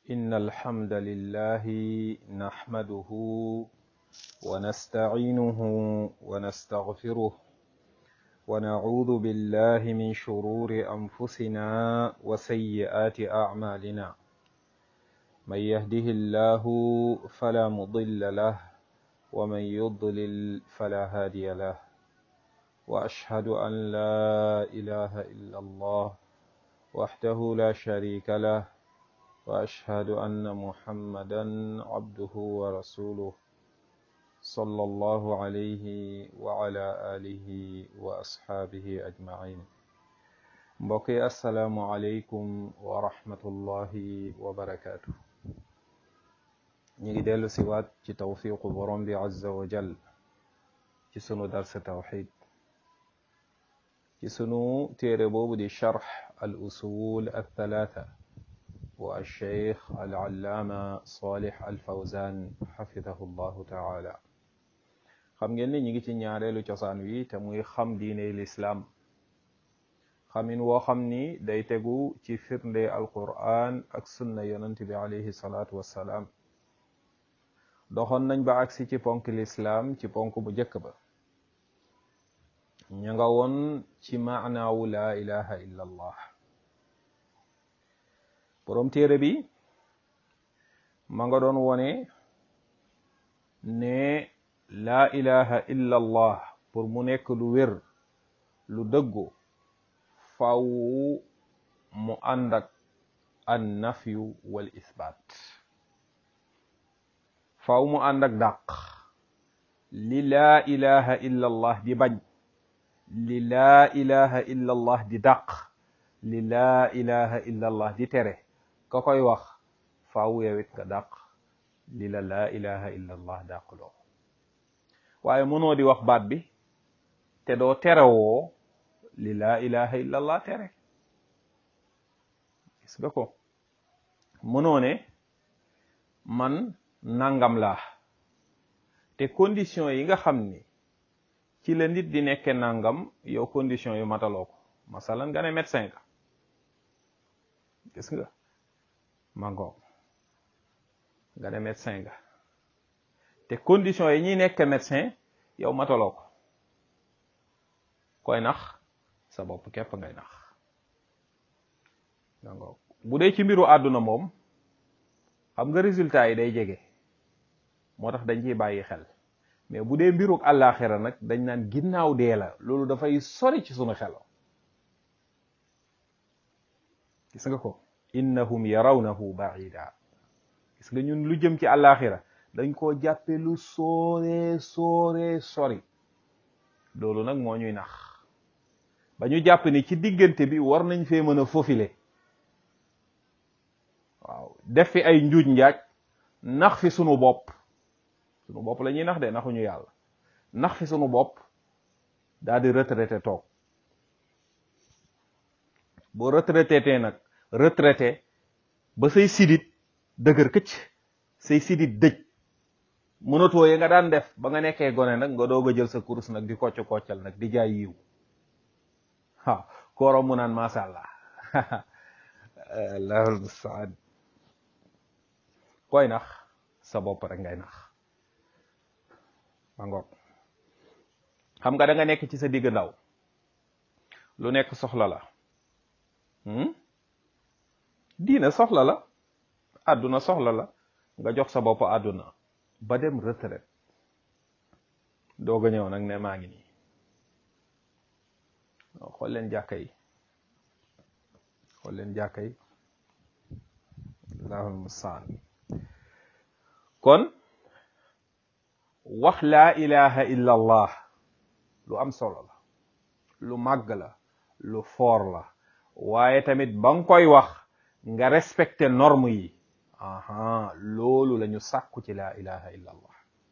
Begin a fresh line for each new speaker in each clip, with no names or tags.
إن الحمد لله نحمده ونستعينه ونستغفره ونعوذ بالله من شرور أنفسنا وسيئات أعمالنا من يهده الله فلا مضل له ومن يضلل فلا هادي له وأشهد أن لا إله إلا الله وحده لا شريك له وأشهد أن محمدا عبده ورسوله صلى الله عليه وعلى آله وأصحابه أجمعين mbokki asalaamu aleykum wa rahmatullahi wa barakaatu ñu ngi dellu si waat ci tawfiqu borom bi azza wa jal ci sunu darsa tawxid ci sunu téere boobu di charx al usul althalatha wa alcheikh alallaama salih alfawzan xafidahu llahu taala xam ngeen ni ñu ngi ci ñaareelu cosaan wi te muy xam diine lislaam xamin woo xam ni day tegu ci firnde alquran ak sunna yonent bi alayhi salaatu wassalaam doxoon nañ ba agsi ci ponk lislaam ci ponk bu njëkk ba ña nga woon ci maanaawu laa ilaha illa allah boroom téere bi ma nga doon wone ne laa ilaha illa allah pour mu nekk lu wér lu dëggu faw mu ànd ak an nafyu wal isbaat faw mu ànd ak dàq li laa ilaha illa allah di bañ li laa ilaha illa allah di dàq li laa ilaha illa allah di tere ka koy wax faaw yowit nga dàq li la laa ilaha illa allah dàq loo waaye mënoo di wax baat bi te doo terewoo li laa ilaha illa allah tere gis nga ko mënoo ne man nangam laa te condition yi nga xam ni ci la nit di nekke nangam yow condition yu mataloo ko masalan nga ne médecin ka gis nga mangoog nga ne médecin nga te condition yi ñuy nekk médecin yow mataloo ko koy nax sa bopp képp ngay nax mangoog bu dee ci mbiru àdduna moom xam nga résultat yi day jege moo tax dañ ciy bàyyi xel mais bu dee mbiruk àllaaxira nag dañ naan ginnaaw dee la loolu dafay sori ci sunu xelo gis nga ko innahum yarawnahu baida gis nga ñun lu jëm ci àllaaxira dañ koo jàppe lu sooree sooree sori loolu nag moo ñuy nax ba ñu jàpp ni ci diggante bi war nañ fee mën a fofile waaw def fi ay njuuj njaaj nax fi sunu bopp sunu bopp la ñuy nax de naxuñu yàlla nax fi sunu bopp daal di retraité toog boo retraité tee nag retraité ba say sidit dëgër këcc say sidit dëj mënatoo yi nga daan def ba nga nekkee gone nag nga doog a jël sa kurus nag di kocc koccal nag di jaay yiw waaw kooro mu naan masha allah allahul mustaan koy nax sa bopp rek ngay nax ma ngoog xam nga da nga nekk ci sa digg ndaw lu nekk soxla la diina soxla la àdduna soxla la nga jox sa bopp àdduna ba dem retraite doog a ñëw nag ne maa ngi nii xool leen jàkka yi xool leen jàkka yi allahul mustaan kon wax laa ilaha illa allah lu am solo la lu màgg la lu foor la waaye tamit ba nga koy wax nga respecté norme yi aha loolu la ñu sàkku ci laa ilaha illa allah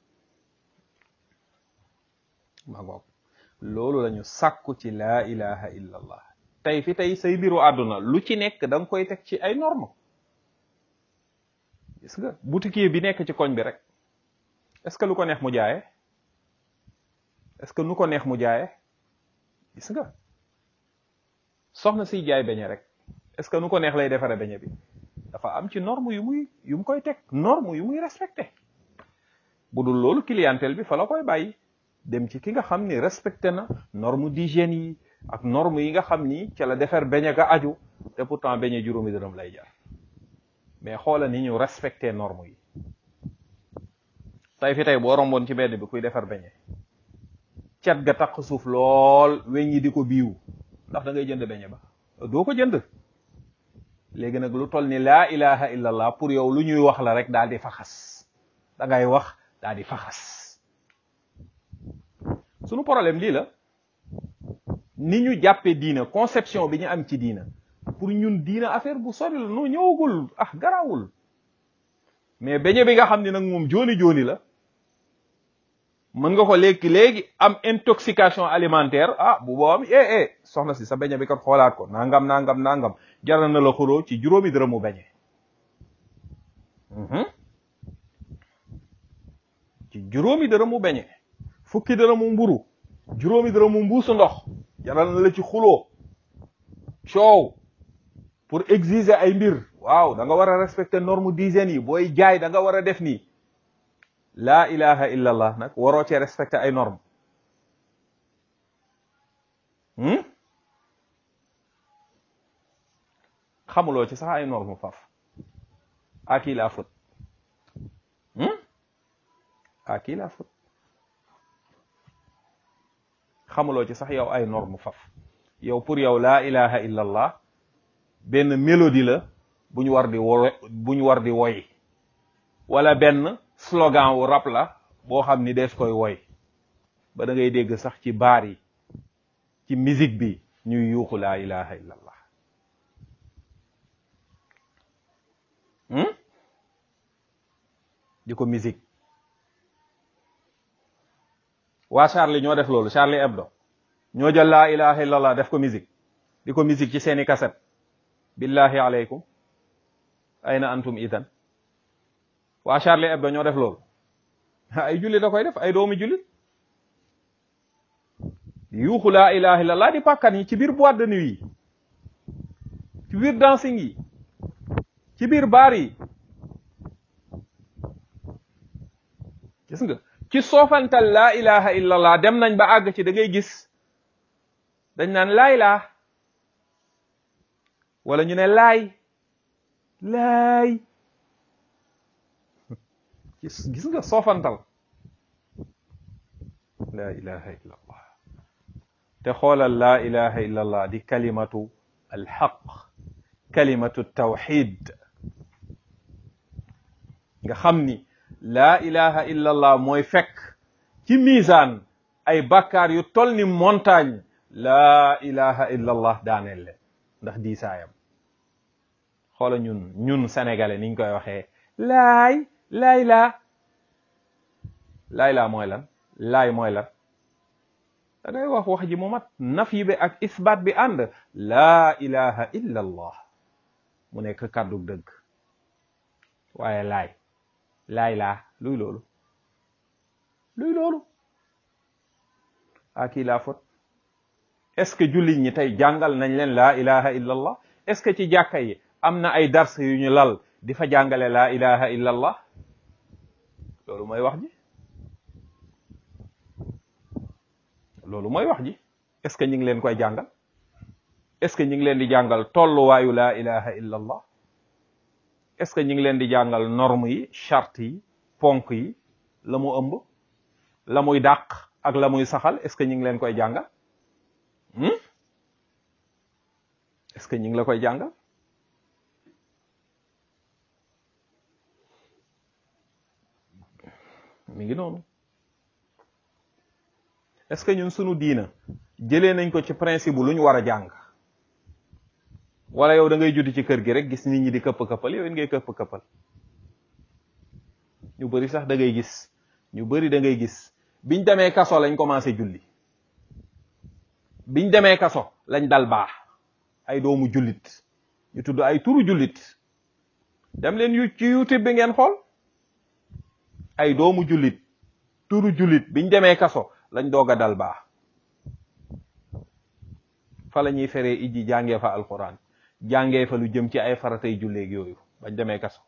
ma ngoog loolu la ñu sàkku ci laa ilaha illa allah tey fi tey say mbiru àdduna lu ci nekk da nga koy teg ci ay norme gis nga boutique bi nekk ci koñ bi rek est-ce que lu ko neex mu jaaye est-ce que nu ko neex mu jaaye gis nga soxna siy jaay beñe rek est-ce que nu ko neex lay defare beñe bi dafa am ci norme yu muy yu mu koy teg norme yu muy respecté bu dul loolu clientèle bi fa la koy bàyyi dem ci ki nga xam ni respecté na norme d'hygiène yi ak norme yi nga xam ni ca la defar beñe ga aju te pourtant beñe juróomi dërëm lay jar mais xoola ni ñu respecté norme yi tey fi tey boo romboon ci mbedd bi kuy defar beñe cet ga taq suuf lool weñ ñi di ko biiw ndax da ngay jënd beñe ba doo ko jënd léegi nag lu toll ni laa ilaha illallah pour yow lu ñuy wax la rek daal di faxas da ngay wax daal di faxas sunu problème lii la ni ñu jàppee diina conception bi ñu am ci diina pour ñun diina affaire bu sori la noo ñëwagul ah garawul mais beñe bi nga xam ni nag moom jooni jooni la mën nga ko léegi léegi am intoxication alimentaire ah bu boobam eh eh soxna si sa beñe bi kat xoolaat ko nangam nangam nangam jaral na la xuroo ci juróomi dërëmu beñe ci juróomi dërëmu beñe fukki dërëmu mburu juróomi dërëmu mbuusu ndox jaral na la ci xuloo coow pour exiger ay mbir waaw da nga war a respecter norme d'hygiène yi booy jaay da nga war a def nii laa ilaha illa allah nag waroo cee respecter ay norme xamuloo ci sax ay norme faf à qui la faute à qui la faute xamuloo ci sax yow ay norme faf yow pour yow laa ilaha illa allah benn mélodie la bu ñu war di wo bu ñu war di woy wala benn slogan wu rap la boo xam ni dees koy woy ba da ngay dégg sax ci baar yi ci musique bi ñuy yuuxu laa ilaha illa allah di ko musique waa Charlie ñoo def loolu Charlie Hebdo ñoo jël laa ilaha illa allah def ko musique di ko musique ci seeni kaset billahi aleykum ayna antum idan waa Charlie Hebdo ñoo def loolu ay jullit da koy def ay doomi jullit yuuxu laa ilaha illallah di pàkkan yi ci biir boîte de nuit yi ci biir dancing yi ci biir baar yi gis nga ci soofantal laa ilaha illallah dem nañ ba àgg ci da ngay gis dañ naan laay laa wala ñu ne laay laay gis gis nga soofantal laa ilaha illa allah te xoolal laa ilaha illa allah di kalimatu alxaq kalimatu tawxid nga xam ni laa ilaha illa allah mooy fekk ci misaan ay bakkaar yu tol ni montagne laa ilaha illa allah daaneel leen ndax diisaayam xoola ñun ñun sénégalais niñ koy waxee laay laay laa laay laa mooy lan laay mooy lan da ngay wax wax ji mu mat nafyi bi ak isbaat bi ànd laa ilaha illa allah mu nekk kàddu dëgg waaye laay laay laa luy loolu luy loolu à qui la faute est-ce que jullit ñi tey jàngal nañ leen laa ilaha illa allah est-ce que ci jàkka yi am na ay dars yu ñu lal di fa jàngale laa ilaha illa allah loolu mooy wax ji loolu mooy wax ji est-ce que ñu ngi leen koy jàngal est-ce que ñu ngi leen di jàngal tolluwaayu laa ilaha illa allah est-ce que ñu ngi leen di jàngal norme yi charte yi ponk yi la mu ëmb la muy dàq ak la muy saxal est-ce que ñu ngi leen koy jàngal est-ce que ñu ngi la koy jàngal mi ngi noonu est-ce que ñun sunu diina jëlee nañ ko ci principe bu lu ñu war a jàng wala yow da ngay judd ci kër gi rek gis nit ñi di këpp këppal yow it ngay këpp këppal ñu bari sax da ngay gis ñu bari da ngay gis biñ demee kaso lañ commencé julli biñ demee kaso lañ dal baax ay doomu jullit ñu tudd ay turu jullit dem leen yu ci youtube bi ngeen xool ay doomu jullit turu jullit biñ demee kaso lañ doog a dal baax fa la ñuy feree ijji jàngee fa alquran jàngee fa lu jëm ci ay faratay julleeg yooyu bañ demee kaso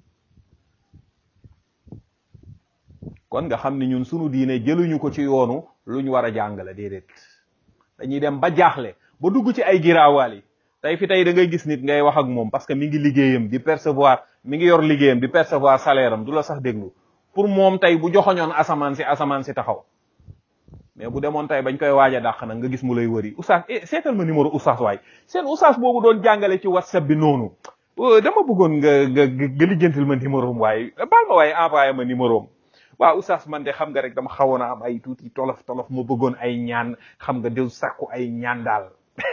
kon nga xam ni ñun sunu diine jëluñu ko ci yoonu lu ñu war a jàngale déedéet dañuy dem ba jaaxle ba dugg ci ay giraawaal yi tey fi tey da ngay gis nit ngay wax ak moom parce que mi ngi liggéeyam di percevoir mi ngi yor liggéeyam di percevoir salaire am du la sax déglu pour moom tey bu joxoñoon asamaan si asamaan si taxaw mais bu demoon tey bañ koy waaj a dàq nag nga gis mu lay wëri oustaz eh seetal ma numéro oustaz waay seen oustaz boobu doon jàngale ci whatsapp bi noonu dama bëggoon nga nga nga lijjantil ma numéro am waaye baal ma waaye envoyé ma numéro am waaw oustaz man de xam nga rek dama xawoon a am ay tuuti tolof tolof ma bëggoon ay ñaan xam nga dew sàkku ay ñaan daal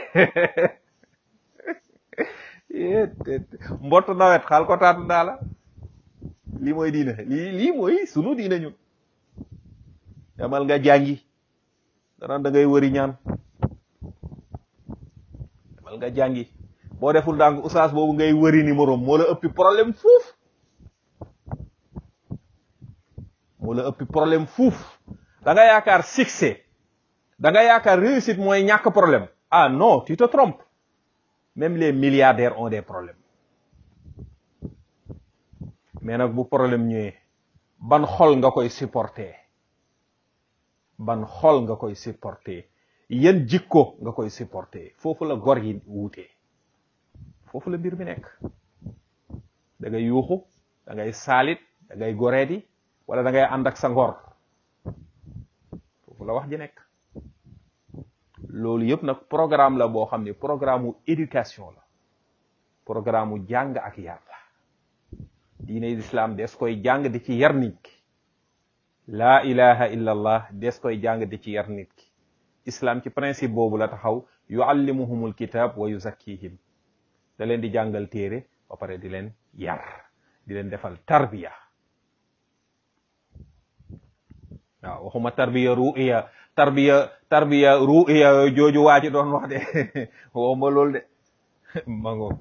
mbott nawet xaal ko taatu daala lii mooy diine lii lii mooy sunu diine ñun demal nga jàngi danaan da ngay wëri ñaan demal nga jàngi boo deful ndànk oustaz boobu ngay wëri numéro moo la ëppi problème fuuf moo la ëppi problème fuuf da nga yaakaar succès da nga yaakaar réussite mooy ñàkk problème ah non tu te trompes même les milliardaires ont des problèmes mais nag bu problème ñëwee ban xol nga koy supporter ban xol nga koy supporter yan jikko nga koy supporter foofu la gor yi wuutee foofu la mbir mi nekk da ngay yuuxu da ngay saalit da ngay goreedi wala da ngay ànd ak sa ngor foofu la wax ji nekk loolu yëpp nag programme la boo xam ne programme mu éducation la programme mu jàng ak yar la diine islam des koy jàng di ci yar nit ki laa ilaha illa allah des koy jàng di ci yar nit ki islam ci principe boobu la taxaw yuallimuhumul kitab wa yuzakkihim da leen di jàngal téere ba pare di leen yar di leen defal tarbiya waaw waxuma tarbiya ru'iya tarbiya tarbiya ru'iya jooju waa ci doon wax de waxuma loolu de mango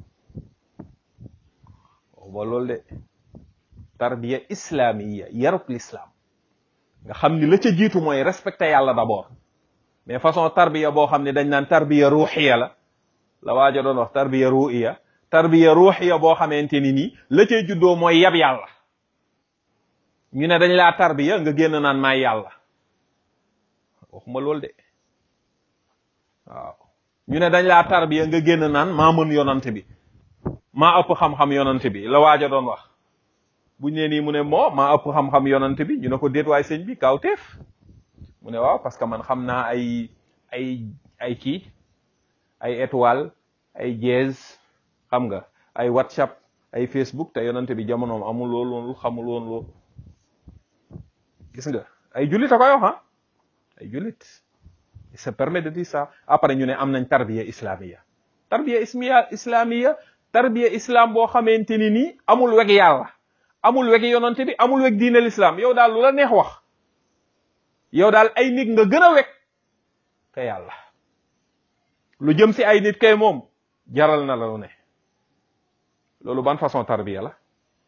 waxuma loolu de tarbiya islamiya yarub l'islam nga xam ni la ca jiitu mooy respecté yàlla d'abord mais façon tarbiya boo xam ne dañ naan tarbiya ruuxiya la la waaja doon wax tarbiya ruuxiya tarbiya ruuxiya boo xamante ni nii la cay juddoo mooy yab yàlla ñu ne dañ laa tarbiya nga génn naan maay yàlla waxuma loolu de waaw ñu ne dañ laa tarbiya nga génn naan maa mën yonante bi maa ëpp xam-xam yonante bi la waaja doon wax buñ ne nii mu ne moo maa ëpp xam-xam yonante bi ñu ne ko déet waay sëñ bi kawteef mu ne waaw parce que man xam naa ay ay ay kii ay étoile ay jazz xam nga ay whatsapp ay facebook te yonante bi jamonoom amul loolu loolu xamul woon loolu gis nga ay jullit a koy wax ah ay jullit il se permet de dire ça après ñu ne am nañ tarbiya islamiya tarbiya ismiya islamiya tarbiya islam boo xamante ni nii amul weg yàlla amul weg yonante bi amul weg diine l'islam yow daal lu la neex wax yow daal ay nit nga gën a weg te yàlla lu jëm si ay nit kay moom jaral na la lu ne loolu ban façon tarbiya la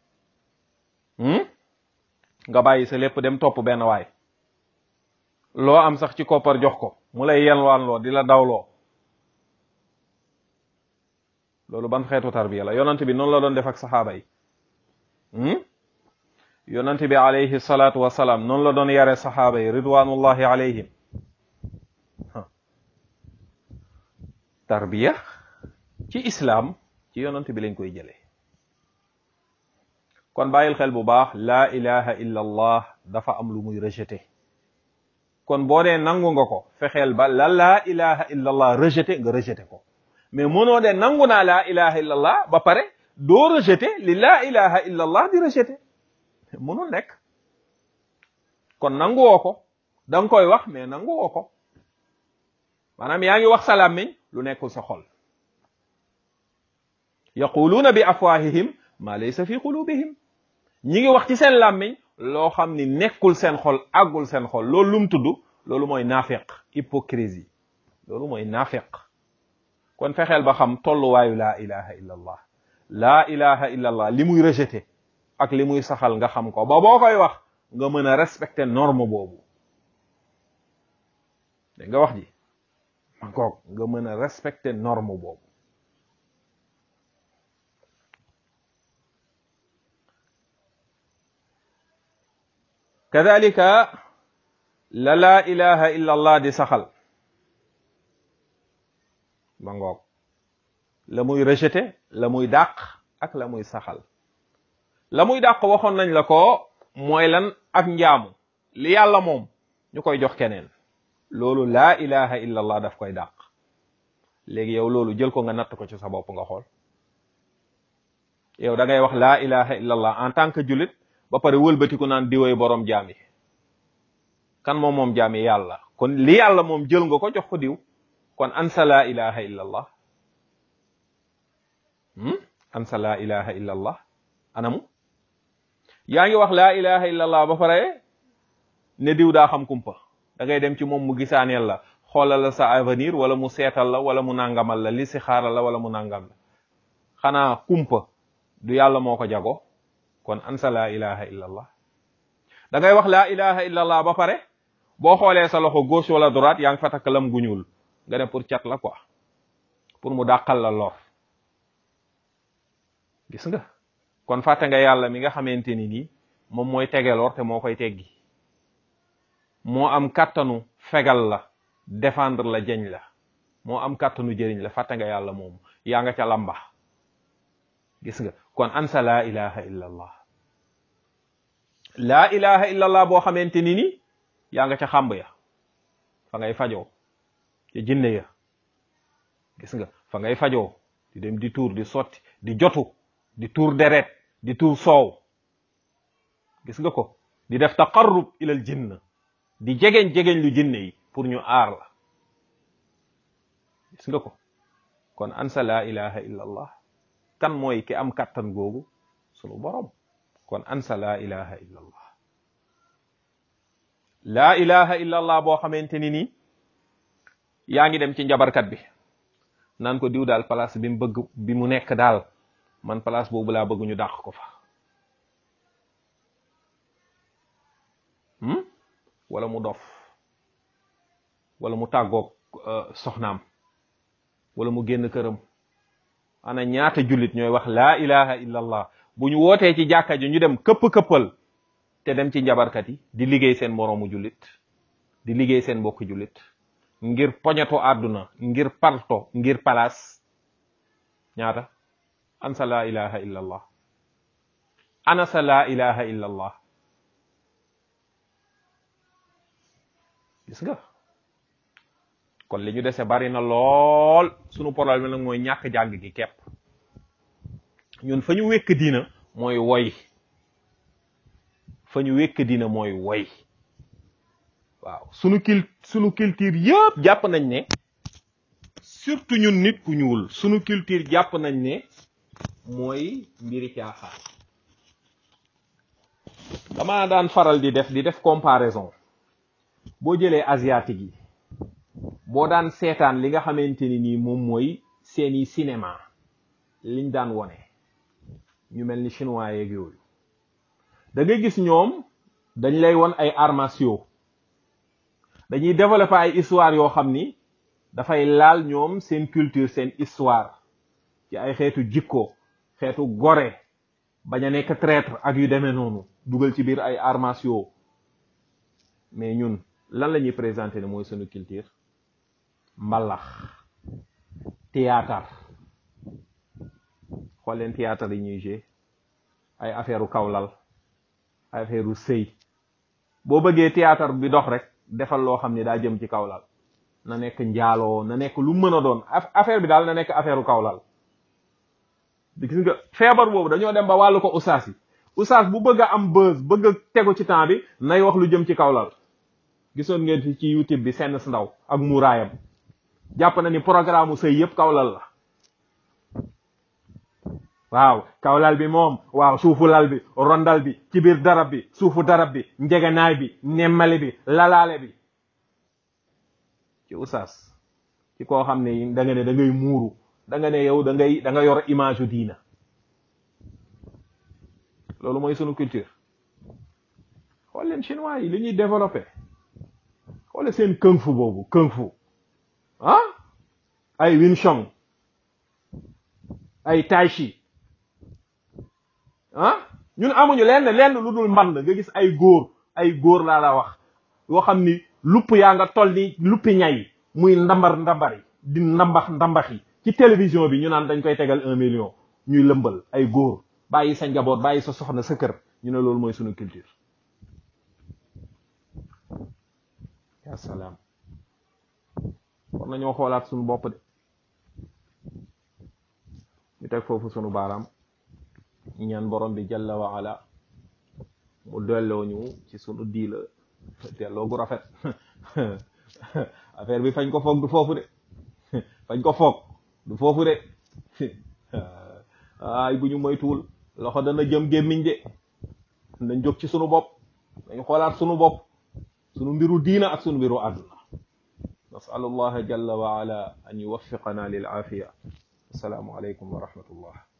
nga bàyyi sa lépp dem topp benn waay loo am sax ci koppar jox ko mu lay yelwaan loo di la dawloo loolu ban xeetu tarbiya la yonante bi noonu la doon def ak saxaaba yi yonante bi alayhi salaatu wasalaam noonu la doon yare saxaaba yi ridwanullahi alayhim tarbiya ci islam ci yonante bi lañ koy jëlee kon bàyyil xel bu baax laa ilaha illa allah dafa am lu muy rejeté kon boo dee nangu nga ko fexeel ba la laa ilaha illa allah rejeté nga rejeté ko mais mënoo de nangu naa laa ilaha illa allah ba pare doo rejeté li laa ilaha illa allah di rejeté mënul nekk kon nanguwoo ko da nga koy wax mais nanguwoo ko maanaam yaa ngi wax sa làmmiñ lu nekkul sa xol yaquluuna bi afwahihim ma laysa fi qulubihim ñi ngi wax ci seen làmmiñ loo xam ni nekkul seen xol àggul seen xol loolu lum tudd loolu mooy naafeq hypocrisie loolu mooy naafeq kon fexeel ba xam tolluwaayu laa ilaha illa allah laa ilaha illa allah li muy rejeté ak li muy saxal nga xam ko ba boo koy wax nga mën a respecter norme boobu dégg nga wax ji man koog nga mën a respecter norme boobu kadalika la laa ilaha illa allah di saxal ba ngoog la muy rejeté la muy dàq ak la muy saxal la muy dàq waxoon nañ la ko mooy lan ak njaamu li yàlla moom ñu koy jox keneen loolu laa ilaha illa allah daf koy dàq léegi yow loolu jël ko nga natt ko ci sa bopp nga xool yow da ngay wax laa ilaha illa allah en tant que jullit ba pare wëlbatiku naan diwoy borom jaam yi kan moom moom jaam yi yàlla kon li yàlla moom jël nga ko jox ko diw kon ansa laa ilaha illa allah ansa laa ilaha illa allah anamu yaa ngi wax laa ilaha illa allah ba pare ne diw daa xam kumpa da ngay dem ci moom mu gisaaneel la xoolal la sa avenir wala mu seetal la wala mu nangamal la li si xaaral la wala mu nangam la xanaa kumpa du yàlla moo ko jago kon ansa laa ilaha illa allah da ngay wax laa ilaha illa allah ba pare boo xoolee sa loxo gauche wala droite yaa ngi fa takk lam gu ñuul nga ne pour cat la quoi pour mu dàqal la lor gis nga kon fàtte nga yàlla mi nga xamante ni nii moom mooy tege lor te moo koy teggi moo am kàttanu fegal la défendre la jeñ la moo am kàttanu jëriñ la fàtte nga yàlla moomu yaa nga ca lamba gis nga kon ansa laa ilaha illa allah laa ilaha illa allah boo xamante ni ni yaa nga ca xàmb ya fa ngay fajoo ca jinne ya gis nga fa ngay fajoo di dem di tuur di sotti di jotu di tuur deret di tuur soow gis nga ko di def taqarrub ilal jinn di jegeñ jegeñ lu jinne yi pour ñu aar la gis nga ko kon ansa laa ilaha illa allah kan mooy ki am kattan googu sunu borom kon ansa laa ilaha illa allah laa ilaha illa allah boo xamante ni nii yaa ngi dem ci njabarkat bi naan ko diw daal place bi mu bëgg bi mu nekk daal man place boobu laa bëgg ñu dàq ko fa wala mu dof wala mu tàggoog soxnaam wala mu génn këram ana ñaata jullit ñooy wax laa ilaha illa allah bu ñu wootee ci jàkka ji ñu dem këpp-këppal te dem ci njabarkat yi di liggéey seen moroomu jullit di liggéey seen mbokki jullit ngir poñeto àdduna ngir parto ngir palaas ñaata ansa laa ilaha illa allah anasa laa ilaha illa allah gis nga kon li ñu dese bari na lool sunu problème nag mooy ñàkk jàng gi kepp ñun fa ñu wekk diina mooy woy fa ñu wekk diina mooy woy waaw sunu kil sunu culture yëpp jàpp nañ ne surtout ñun nit ku ñuul sunu culture jàpp nañ ne mooy mbiri caaxaan dama daan faral di def di def comparaison boo jëlee asiatique yi boo daan seetaan li nga xamante ni nii moom mooy seeni cinéma liñ daan wone ñu mel ni chinois yeeg yooyu da ngay gis ñoom dañ lay won ay arts martiaux dañuy développer ay histoire yoo xam ni dafay laal ñoom seen culture seen histoire ci ay xeetu jikko xeetu gore bañ a nekk traître ak yu demee noonu dugal ci biir ay arts martiaux mais ñun lan la ñuy présenter ne mooy sunu culture mbalax théâtre xool leen théâtre yi ñuy jouer ay affaire u kawlal ay affaire u sëy boo bëggee théâtre bi dox rek defal loo xam ne daa jëm ci kawlal na nekk njaaloo na nekk lu mën a doon affaire bi daal na nekk affaire u kawlal gis nga feebar boobu dañoo dem ba wàllu ko ustaas yi ustaas bu bëgg a am buzz bëgg a tegu ci temps bi nay wax lu jëm ci kawlal gisoon ngeen fi ci youtube bi senn ndaw ak muuraayam jàpp na ni programme sëy yëpp kawlal la waaw kawlal bi moom waaw suufu lal bi rondal bi ci biir darab bi suufu darab bi njegenaay bi nemmali bi lalaale bi ci usaas ci koo xam ne da nga ne da ngay muuru da nga ne yow da ngay da nga yor image u diina loolu mooy sunu culture xool leen chinois yi li ñuy développé xoole seen kung fu boobu kung fu ah ay Wing Chun ay Tai Chi ah ñun amuñu lenn lenn lu dul mband nga gis ay góor
ay góor laa la wax yoo xam ni lupp yaa nga toll ni luppi ñay muy ndambar ndambar yi di ndambax ndambax yi ci télévision bi ñu naan dañ koy tegal un million ñuy lëmbal ay góor bàyyi sa njaboot bàyyi sa soxna sa kër ñu ne loolu mooy sunu culture ya salaam war nañoo xoolaat sunu bopp de ñu teg foofu sunu baaraam ñaan borom bi jalla wa ala mu delloo ñu ci sunu diila delloo gu rafet affaire bi fañ ko foog du foofu de fañ ko foog du foofu de ay bu ñu moytuwul loxo dana jëm gémmiñ de nañ jóg ci sunu bopp dañ xoolaat sunu bopp sunu mbiru diina ak sunu mbiru àdduna nasalu allaha jalla wa ala an yuwaffiqana lil aafiya assalaamu aleykum wa rahmatullah